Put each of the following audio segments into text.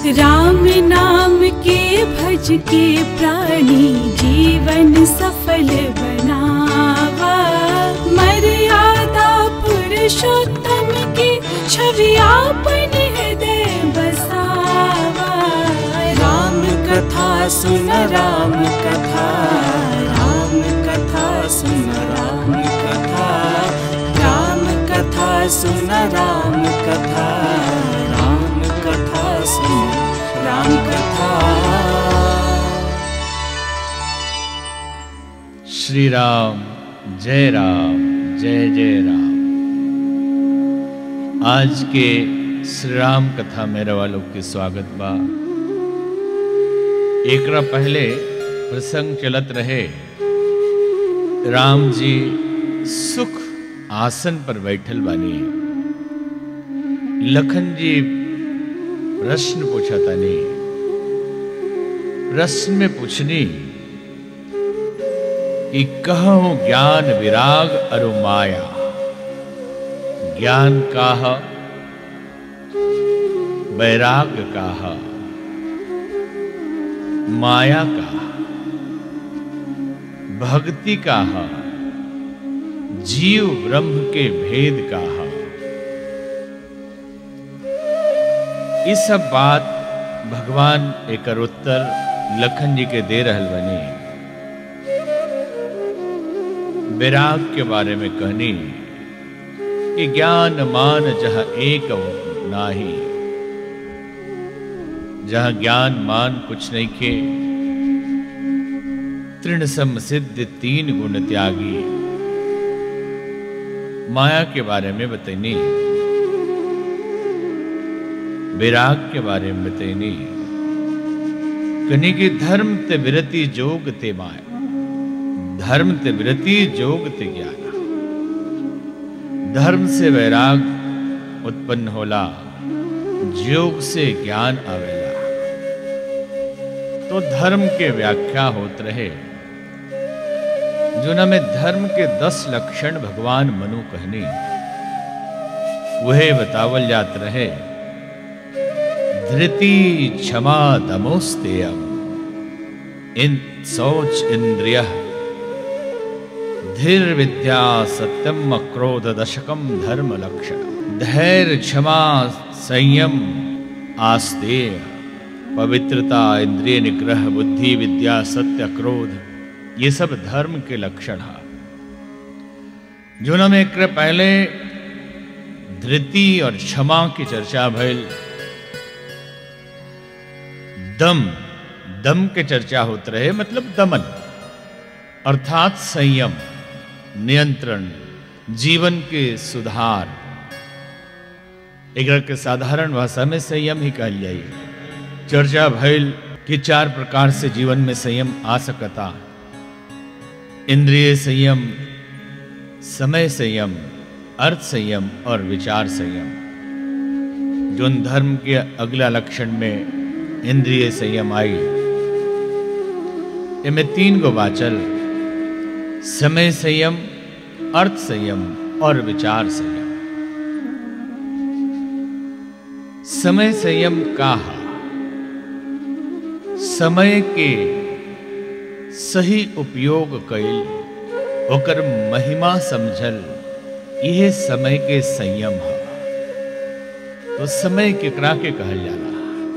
राम नाम के भज के प्राणी जीवन सफल बनावा मर्यादा पुरुषोत्तम की छवि आपन हृदय बसावा राम कथा सुन राम कथा राम कथा सुन राम कथा राम कथा सुन राम कथा राम कथा सुन राम कथा श्री राम जय राम जय जय राम आज के श्री राम कथा मेरे वालों के स्वागत बा एकरा पहले प्रसंग चलत रहे राम जी सुख आसन पर बैठल बानी लखन जी प्रश्न पूछा तानी प्रश्न में पूछनी कि कहूं ज्ञान विराग अरु माया ज्ञान काह वैराग काह माया का भक्ति काह जीव ब्रह्म के भेद काह इस सब बात भगवान एक उत्तर लखन जी के दे रहल बनी विराग के बारे में कहनी कि ज्ञान मान जहां एक नाही जहां ज्ञान मान कुछ नहीं के तृण सम सिद्ध तीन गुण त्यागी माया के बारे में बतैनी विराग के बारे में बतैनी कनी की धर्म ते विरति जोग ते माया धर्म ते विरति जोग ते ज्ञान धर्म से वैराग उत्पन्न होला योग से ज्ञान आवेला तो धर्म के व्याख्या होत रहे जो में धर्म के दस लक्षण भगवान मनु कहनी वह बतावल जात रहे धृति क्षमा दमोस्तेयम इन सोच इंद्रिय धीर विद्या सत्यम क्रोध दशकम धर्म लक्षण धैर्य क्षमा संयम आस्तेय पवित्रता इंद्रिय निग्रह बुद्धि विद्या सत्य क्रोध ये सब धर्म के लक्षण है जो में एक पहले धृति और क्षमा की चर्चा भइल दम दम के चर्चा होते रहे मतलब दमन अर्थात संयम नियंत्रण जीवन के सुधार एक के साधारण भाषा में संयम ही कहल जाए चर्चा भइल कि चार प्रकार से जीवन में संयम आ सकता इंद्रिय संयम समय संयम अर्थ संयम और विचार संयम जो धर्म के अगला लक्षण में इंद्रिय संयम आई इनमें तीन गो बाचल समय संयम अर्थ संयम और विचार संयम समय संयम का समय के सही उपयोग कैल ओकर महिमा समझल यह समय के संयम है तो समय केकरा के कहल जाला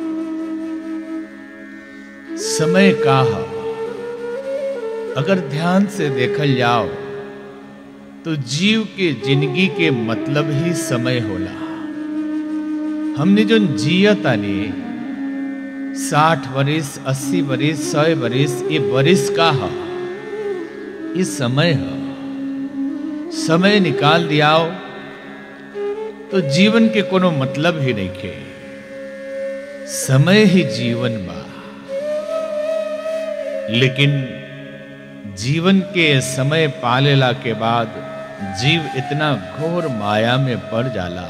समय का है अगर ध्यान से देखल जाओ तो जीव के जिंदगी के मतलब ही समय होला हमने जो जियतानी साठ वरिस अस्सी वरिस सौ वरिस ये वरिस का है ये समय है समय निकाल दियाओ तो जीवन के कोनो मतलब ही नहीं के समय ही जीवन बा लेकिन जीवन के समय पालेला के बाद जीव इतना घोर माया में पड़ जाला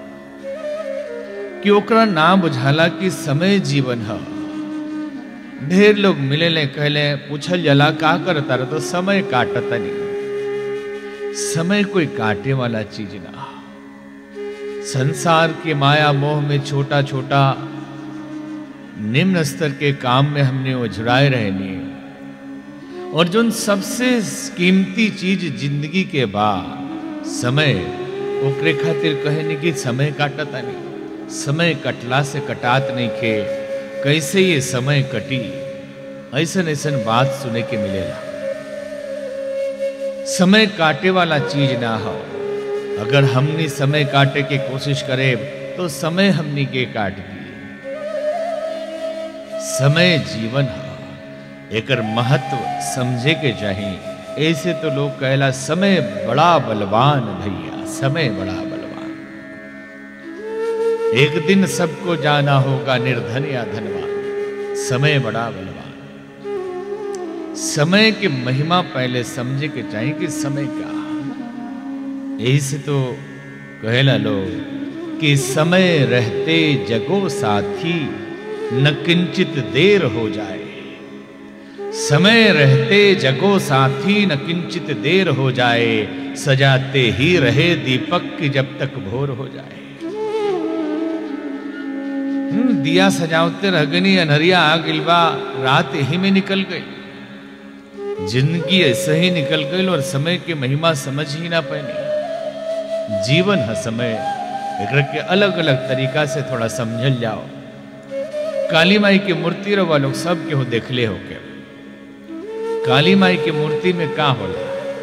कि ओकरा ना बुझाला कि समय जीवन है ढेर लोग मिले ले कहले पूछल जाला का करता रह तो समय काटता नहीं समय कोई काटे वाला चीज ना संसार के माया मोह में छोटा छोटा निम्न स्तर के काम में हमने उझुराए रहनी और जो सबसे कीमती चीज जिंदगी के बाद समय ओकरे खातिर कहने की समय काटता नहीं समय कटला से कटात नहीं खे कैसे ये समय कटी ऐसन ऐसन बात सुने के मिलेला समय काटे वाला चीज ना हो अगर हमने समय काटे के कोशिश करे तो समय हमनी के काट दी समय जीवन है एकर महत्व समझे के चाहिए ऐसे तो लोग कहला समय बड़ा बलवान भैया समय बड़ा बलवान एक दिन सबको जाना होगा निर्धन या धनवान समय बड़ा बलवान समय की महिमा पहले समझे के चाहिए कि समय क्या यही से तो कहला लोग कि समय रहते जगो साथी न किंचित देर हो जाए समय रहते जगो साथी न किंचित देर हो जाए सजाते ही रहे दीपक की जब तक भोर हो जाए हम्म, दिया सजावते रह गनी अनहरिया आ गिलबा रात ही में निकल गई जिंदगी ऐसे ही निकल गई और समय की महिमा समझ ही ना पानी जीवन है समय एकरा के अलग अलग तरीका से थोड़ा समझल जाओ काली माई की मूर्ति रवा लोग सब केहू देखले हो के काली माई की मूर्ति में का होला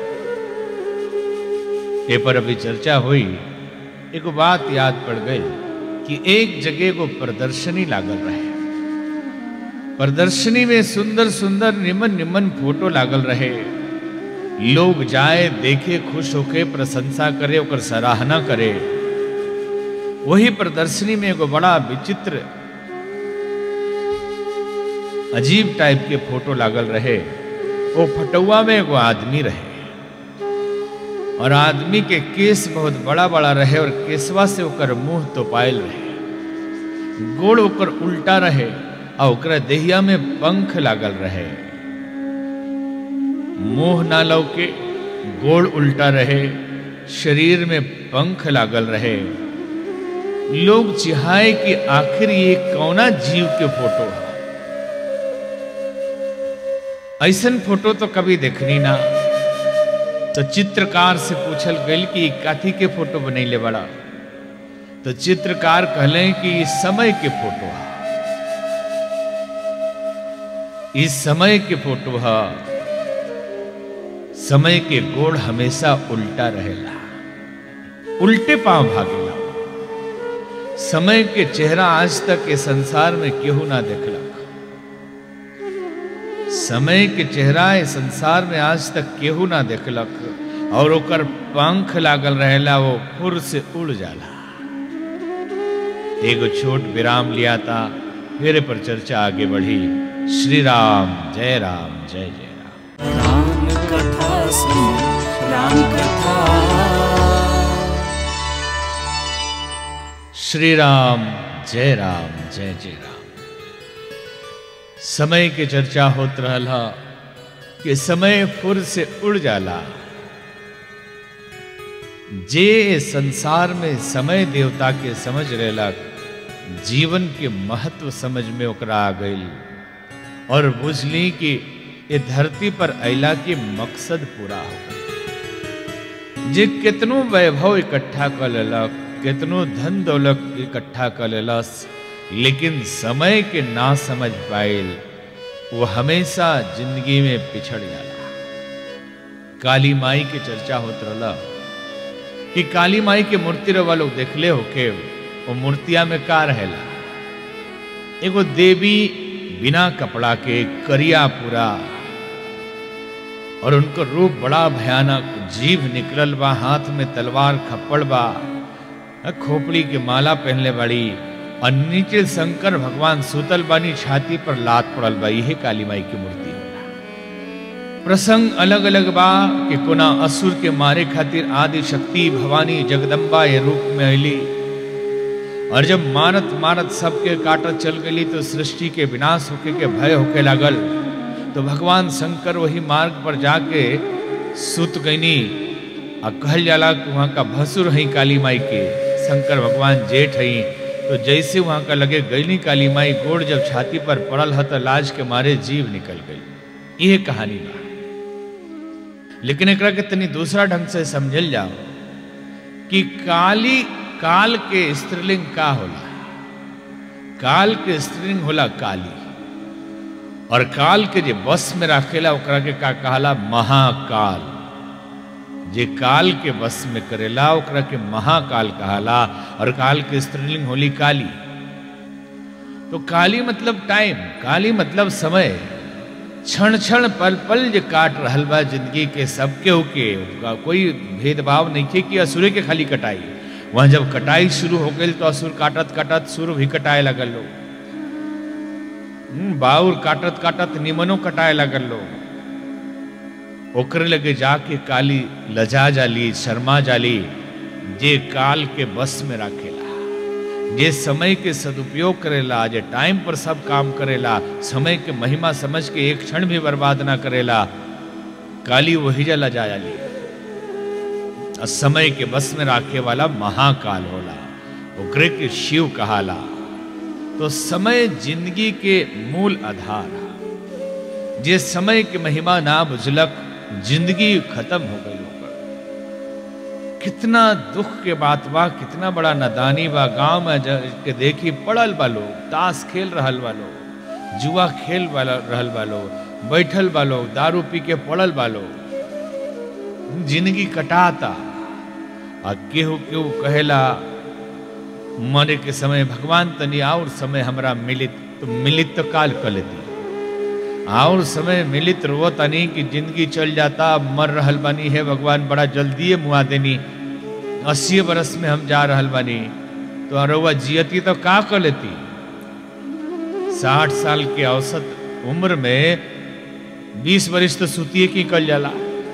ए पर अभी चर्चा हुई एक बात याद पड़ गई कि एक जगह को प्रदर्शनी लागल रहे प्रदर्शनी में सुंदर सुंदर निमन निमन फोटो लागल रहे लोग जाए देखे खुश होके प्रशंसा करे ओकर सराहना करे वही प्रदर्शनी में एगो बड़ा विचित्र अजीब टाइप के फोटो लागल रहे वो फटुआ में एगो आदमी रहे और आदमी के केस बहुत बड़ा बड़ा रहे और केसवा से ओकर मुंह तो पायल रहे गोड़ ओकर उल्टा रहे और ओकरा देहिया में पंख लागल रहे मुंह ना लौके गोड़ उल्टा रहे शरीर में पंख लागल रहे लोग चिहाए कि आखिर ये कौना जीव के फोटो है ऐसन फोटो तो कभी देखनी ना तो चित्रकार से पूछल गई कि काथी के फोटो बनैले बड़ा तो चित्रकार कहले कि इस समय के फोटो है इस समय के फोटो है समय के गोड़ हमेशा उल्टा रहेला उल्टे पांव भागेला समय के चेहरा आज तक के संसार में केहू ना देखलक समय के चेहरा ए संसार में आज तक केहू ना देखलक और ओकर पंख लागल रहेला वो फुर से उड़ जाला एगो छोट विराम लिया था फिर पर चर्चा आगे बढ़ी श्री राम जय राम जय जय राम राम कथा सुन राम कथा श्री राम जय राम जय जय राम समय के चर्चा होत रहला कि समय फुर से उड़ जाला जे संसार में समय देवता के समझ रेलक जीवन के महत्व समझ में ओकरा आ गई और बुझली कि ये धरती पर अला के मकसद पूरा हो गई जे कितनो वैभव इकट्ठा कर लेलक कितनो धन दौलत इकट्ठा कर लेलस लेकिन समय के ना समझ पाइल वो हमेशा जिंदगी में पिछड़ जाला काली माई के चर्चा होत रहला कि काली माई के मूर्ति रवा लोग देखले होके वो मूर्तिया में का रहेला एगो देवी बिना कपड़ा के करिया पूरा और उनको रूप बड़ा भयानक जीभ निकलल बा हाथ में तलवार खप्पड़ बा खोपड़ी के माला पहनले बाड़ी और नीचे शंकर भगवान सुतल बानी छाती पर लात पड़ल बा यही काली माई की मूर्ति होला प्रसंग अलग अलग बा कि कोना असुर के मारे खातिर आदि शक्ति भवानी जगदम्बा ये रूप में अली और जब मारत मारत सबके काटत चल गई तो सृष्टि के विनाश होके के भय होके लागल तो भगवान शंकर वही मार्ग पर जाके सुत गईनी आ कहल जाला कि वहाँ का भसुर हई काली माई के शंकर भगवान जेठ हई तो जैसे वहां का लगे गैली काली माई गोड़ जब छाती पर पड़ल ह तो लाज के मारे जीव निकल गई ये कहानी बा लेकिन एकरा के तनी दूसरा ढंग से समझल जाओ कि काली काल के स्त्रीलिंग का होला काल के स्त्रीलिंग होला काली और काल के जे बस में राखेला ओकरा के का कहाला महाकाल जे काल के बस में करेला ओकरा के महाकाल कहाला और काल के स्त्रीलिंग होली काली तो काली मतलब टाइम काली मतलब समय क्षण क्षण पल पल जे काट रहल बा जिंदगी के सबके होके उनका कोई भेदभाव नहीं थे कि असुरे के खाली कटाई वहां जब कटाई शुरू हो गई तो असुर काटत काटत सुर भी कटाए लगल लोग हम्म, बाउर काटत काटत निमनो कटाए लगल लोग ओकरे लगे जाके काली लजा जाली शर्मा जाली जे काल के बस में राखेला जे समय के सदुपयोग करेला जे टाइम पर सब काम करेला समय के महिमा समझ के एक क्षण भी बर्बाद ना करेला काली वही जा लजा जाली और समय के बस में राखे वाला महाकाल होला ओकरे के शिव कहाला तो समय जिंदगी के मूल आधार है जे समय के महिमा ना बुझलक जिंदगी खत्म हो गई ओकर कितना दुख के बात बा कितना बड़ा नदानी बा गांव में जा के देखी पड़ल बा लोग ताश खेल रहल बा लोग जुआ खेल वाला रहल बा लोग बैठल बा लोग दारू पी के पड़ल बा लोग जिंदगी कटाता आ केहू केहू कहेला मरे के समय भगवान तनी और समय हमरा मिलित तो मिलित तो काल कर लेती और समय मिलित रो तनी कि जिंदगी चल जाता अब मर रहल बानी है भगवान बड़ा जल्दी मुआ देनी अस्सी बरस में हम जा रहल बानी तो अरुआ जियती तो का कर लेती साठ साल के औसत उम्र में बीस बरिस तो सुतिए की कल जाला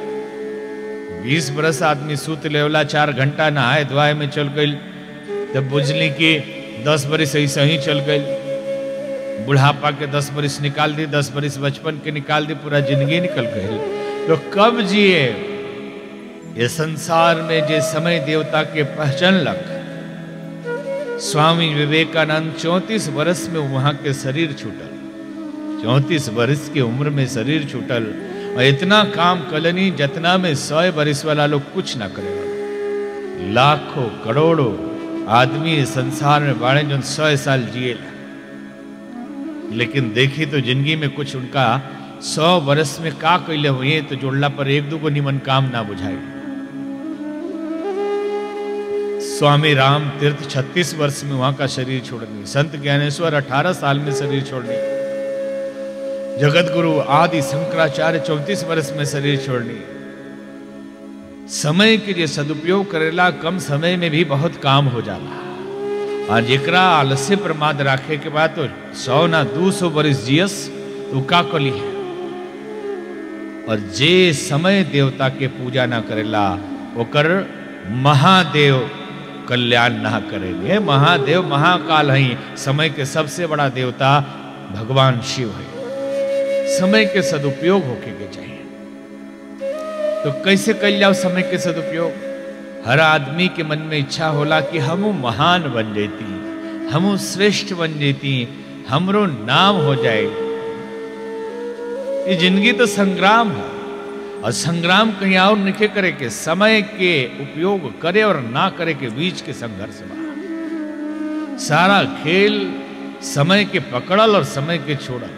बीस बरस आदमी सूत लेवला चार घंटा नहाए धोआए में चल गई तब बुझली कि दस बरिस ऐसे ही चल गई बुढ़ापा के दस बरिस निकाल दी दस बरिस बचपन के निकाल दी पूरा जिंदगी निकल गई तो कब जिए ये संसार में जे समय देवता के पहचान लग स्वामी विवेकानंद चौंतीस वर्ष में वहां के शरीर छूटल चौंतीस वर्ष की उम्र में शरीर छूटल और इतना काम कलनी जतना में सौ बरिस वाला लोग कुछ ना करेगा लाखों करोड़ों आदमी इस संसार में बाड़े जो सौ साल जिए लेकिन देखी तो जिंदगी में कुछ उनका सौ वर्ष में का कैले हुए तो जोड़ला पर एक दो को निमन काम ना बुझाई स्वामी राम तीर्थ 36 वर्ष में वहां का शरीर छोड़नी संत ज्ञानेश्वर 18 साल में शरीर छोड़नी जगत गुरु आदि शंकराचार्य 34 वर्ष में शरीर छोड़नी समय के लिए सदुपयोग करेला कम समय में भी बहुत काम हो जाला और जेकरा आलस्य प्रमाद राखे के बाद तो सौ ना दू सौ बरिस जियस तो का कली है और जे समय देवता के पूजा ना करेला ओकर महादेव कल्याण ना करेंगे महादेव महाकाल है समय के सबसे बड़ा देवता भगवान शिव है समय के सदुपयोग होके के चाहिए तो कैसे कल जाओ समय के सदुपयोग हर आदमी के मन में इच्छा होला कि हम महान बन जाती हम श्रेष्ठ बन जाती हमरो नाम हो जाए ये जिंदगी तो संग्राम है और संग्राम कहीं और नहीं करे के समय के उपयोग करे और ना करे के बीच के संघर्ष बा सारा खेल समय के पकड़ल और समय के छोड़ल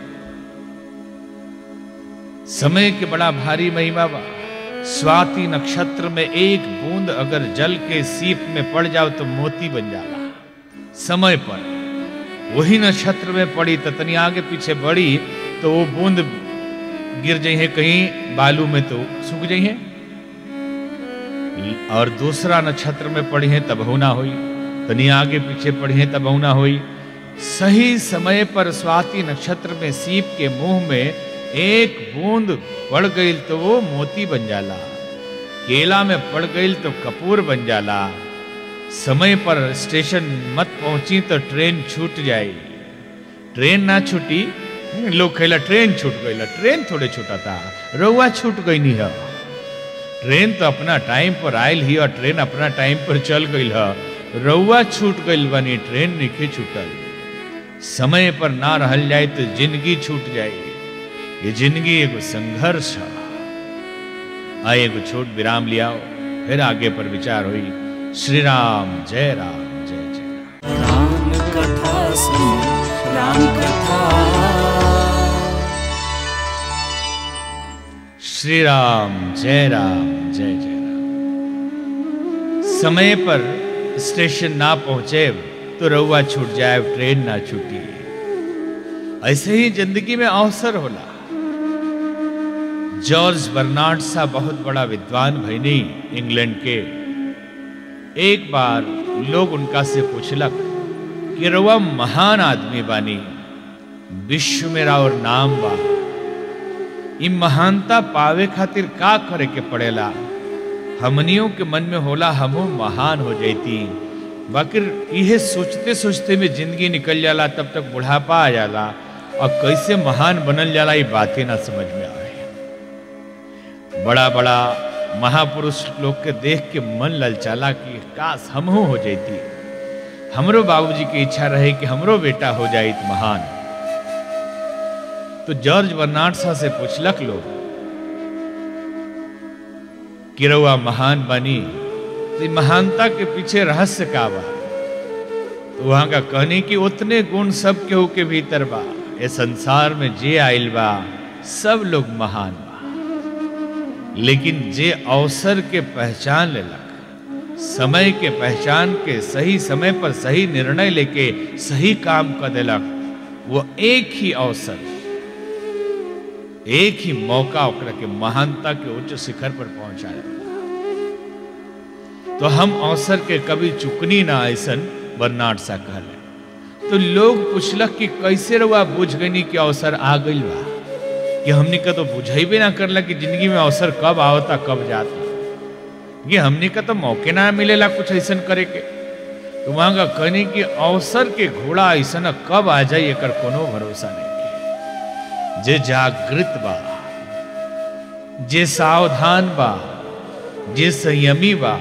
समय के बड़ा भारी महिमा बा स्वाति नक्षत्र में एक बूंद अगर जल के सीप में पड़ जाओ तो मोती बन जाला समय पर वही नक्षत्र में पड़ी तो तनी आगे पीछे बढ़ी तो वो बूंद गिर जाइए कहीं बालू में तो सूख जाइए और दूसरा नक्षत्र में पड़ी है तब होना हुई तनी आगे पीछे पड़ी है तब होना हुई सही समय पर स्वाति नक्षत्र में सीप के मुंह में एक बूंद पड़ गई तो वो मोती बन जाला केला में पड़ गई तो कपूर बन जाला समय पर स्टेशन मत पहुंची तो ट्रेन छूट जाए ट्रेन ना छूटी लोग कहला ट्रेन छूट गई ट्रेन थोड़े छूटा था रउआ छूट गई नहीं है ट्रेन तो अपना टाइम पर आयल ही और ट्रेन अपना टाइम पर चल गई है रउआ छूट गइल बानी ट्रेन निखे छूटल समय पर ना रहल जाए तो जिंदगी छूट जाए ये जिंदगी एगो संघर्ष है आ एगो छोट विराम लियाओ फिर आगे पर विचार हुई श्री राम जय राम जय जय राम राम कथा सुन राम कथा श्री राम जय राम जय जय राम समय पर स्टेशन ना पहुंचे तो रउआ छूट जाए ट्रेन ना छूटी ऐसे ही जिंदगी में अवसर होला जॉर्ज बर्नार्ड सा बहुत बड़ा विद्वान भईनी इंग्लैंड के एक बार लोग उनका से पूछलक कि रउआ महान आदमी बानी विश्व में और नाम बा ई महानता पावे खातिर का करे के पड़ेला हमनियों के मन में होला हमहू महान हो जाती बाकी इहे सोचते सोचते में जिंदगी निकल जाला तब तक बुढ़ापा आ जाला और कैसे महान बनल जाला ये बातें ना समझ में आवे बड़ा बड़ा महापुरुष लोग के देख के मन ललचाला कि काश हमहू हो जाती हमरो बाबूजी की इच्छा रहे कि हमरो बेटा हो जाए महान तो जॉर्ज बर्नार्ड सा से पूछलक लोग कि रउआ महान बनी तो ई महानता के पीछे रहस्य का बा तो वहां का कहने कि उतने गुण सब केहू के भीतर बा ये संसार में जे आइल बा सब लोग महान बा लेकिन जे अवसर के पहचान लेलक समय के पहचान के सही समय पर सही निर्णय लेके सही काम कर देलक वो एक ही अवसर एक ही मौका ओकरा के महानता के उच्च शिखर पर पहुंचाया तो हम अवसर के कभी चुकनी ना ऐसन बर्नार्ड सा कहले तो लोग पूछलक कि कैसे रहुआ बुझ गनी कि अवसर आ गइल बा कि हमने का तो बुझेबे ना करला कि जिंदगी में अवसर कब आवता कब जाता ये हमने का तो मौके ना मिलेला कुछ ऐसा करे के तो वहां का कहने कि अवसर के घोड़ा ऐसा कब आ जाए एकर कोनो भरोसा नहीं जे जागृत बा जे सावधान बा जे संयमी बा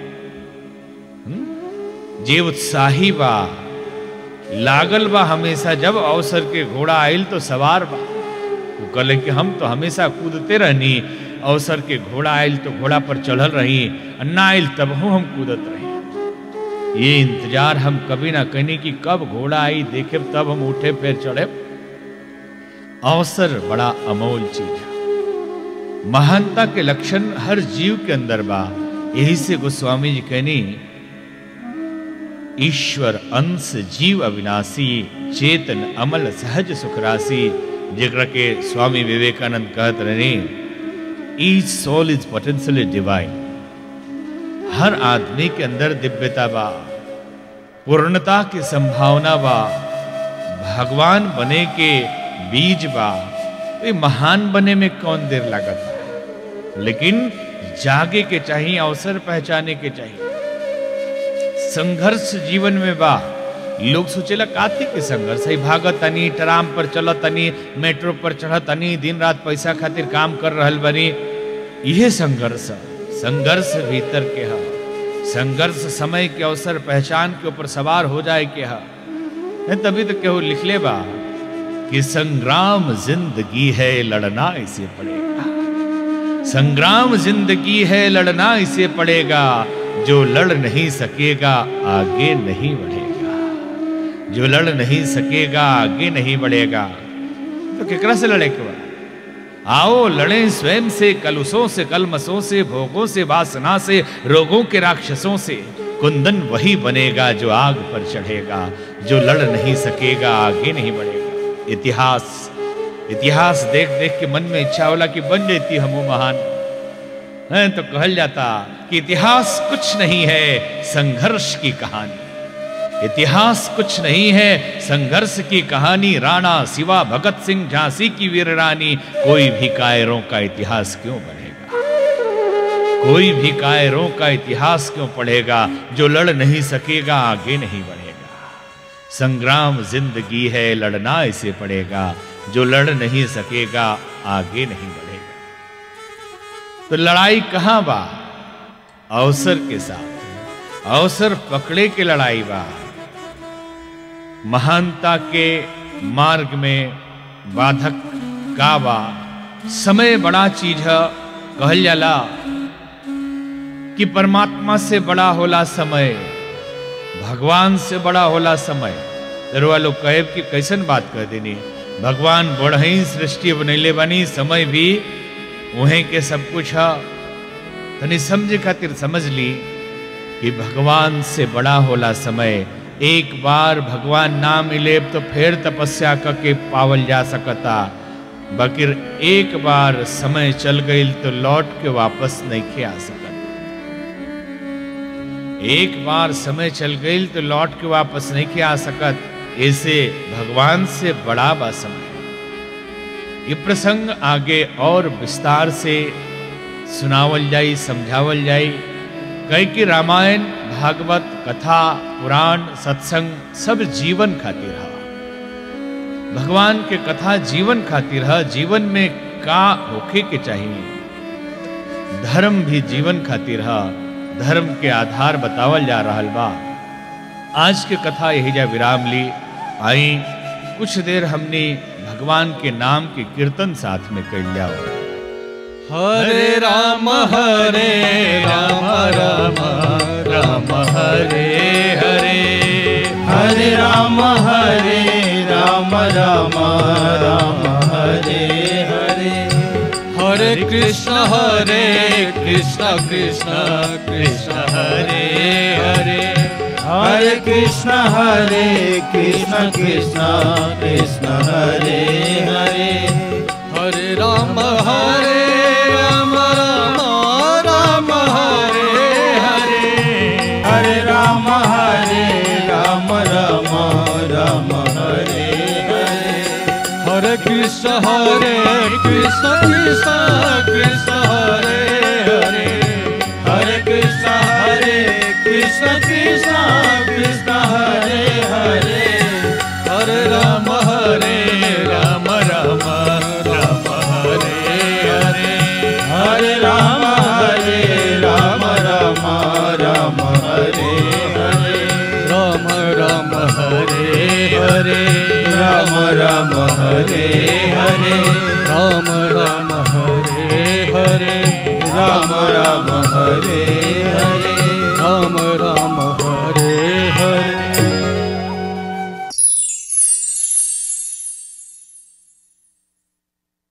हम्म? जे उत्साही बा लागल बा हमेशा जब अवसर के घोड़ा आयल तो सवार बा वो कहले कि हम तो हमेशा कूदते रहनी अवसर के घोड़ा आयल तो घोड़ा पर चढ़ल रही अन्ना आयल तब हम कूदत रही ये इंतजार हम कभी ना कहनी कि कब घोड़ा आई देखे तब हम उठे फिर चढ़े अवसर बड़ा अमोल चीज है महानता के लक्षण हर जीव के अंदर बा यही से गोस्वामी जी कहनी ईश्वर अंश जीव अविनाशी चेतन अमल सहज सुखराशि जेकरा के स्वामी विवेकानंद कहत रहे ईच सोल इज पोटेंशियली डिवाइन हर आदमी के अंदर दिव्यता बा पूर्णता की संभावना बा भगवान बने के बीज बा तो ये महान बने में कौन देर लागत बा लेकिन जागे के चाहिए अवसर पहचाने के चाहिए संघर्ष जीवन में बा लोग सोचेला काथी के संघर्ष है भागत तनी ट्राम पर चलत तनी मेट्रो पर चढ़त तनी दिन रात पैसा खातिर काम कर रहल बनी यह संघर्ष है। संघर्ष भीतर के है संघर्ष समय के अवसर पहचान के ऊपर सवार हो जाए के है नहीं तभी तो केहू लिखले बा कि संग्राम जिंदगी है लड़ना इसे पड़ेगा संग्राम जिंदगी है लड़ना इसे पड़ेगा जो लड़ नहीं सकेगा आगे नहीं बढ़ेगा जो लड़ नहीं सकेगा आगे नहीं बढ़ेगा तो केकरा से लड़े के बा आओ लड़े स्वयं से कलुषों से कलमसों से भोगों से वासना से रोगों के राक्षसों से कुंदन वही बनेगा जो आग पर चढ़ेगा जो लड़ नहीं सकेगा आगे नहीं बढ़ेगा इतिहास इतिहास देख देख के मन में इच्छा होला कि बन जाती हम महान है तो कहल जाता कि इतिहास कुछ नहीं है संघर्ष की कहानी इतिहास कुछ नहीं है संघर्ष की कहानी राणा शिवा भगत सिंह झांसी की वीर रानी कोई भी कायरों का इतिहास क्यों बनेगा कोई भी कायरों का इतिहास क्यों पढ़ेगा जो लड़ नहीं सकेगा आगे नहीं बढ़ेगा संग्राम जिंदगी है लड़ना इसे पड़ेगा जो लड़ नहीं सकेगा आगे नहीं बढ़ेगा तो लड़ाई कहां बा अवसर के साथ अवसर पकड़े के लड़ाई बा महानता के मार्ग में बाधक का बा समय बड़ा चीज है कहल जाला कि परमात्मा से बड़ा होला समय भगवान से बड़ा होला समय दरवा लोग कहे कि कैसन बात कह देनी भगवान बढ़ई सृष्टि बनैले बनी समय भी उहें के सब कुछ है तनी समझे खातिर समझ ली कि भगवान से बड़ा होला समय एक बार भगवान ना मिले तो फिर तपस्या करके पावल जा सकता बकिर एक बार समय चल गई तो लौट के वापस नहीं आ सकत एक बार समय चल गई तो लौट के वापस नहीं आ सकत ऐसे भगवान से बड़ा बा समय ये प्रसंग आगे और विस्तार से सुनावल जाई समझावल जाई कई कि रामायण भागवत कथा पुराण सत्संग सब जीवन खातिर है भगवान के कथा जीवन खातिर है जीवन में का होखे के चाहिए धर्म भी जीवन खातिर है धर्म के आधार बतावल जा रहा बा आज के कथा यही जा विराम ली आई कुछ देर हमने भगवान के नाम के कीर्तन साथ में कर जाओ हरे राम हरे राम राम राम हरे हरे हरे राम हरे राम राम राम हरे हरे हरे कृष्ण हरे कृष्ण कृष्ण कृष्ण हरे हरे हरे कृष्ण हरे कृष्ण कृष्ण कृष्ण हरे हरे हरे राम हरे राम राम राम हरे हरे हरे राम हरे राम राम राम हरे हरे हरे कृष्ण हरे कृष्ण कृष्ण कृष्ण हरे हरे हरे कृष्ण हरे कृष्ण कृष्ण कृष्ण हरे हरे हरे राम हरे राम राम राम हरे हरे हरे राम हरे राम राम राम हरे हरे राम राम हरे हरे राम राम हरे हरे राम राम हरे हरे राम राम हरे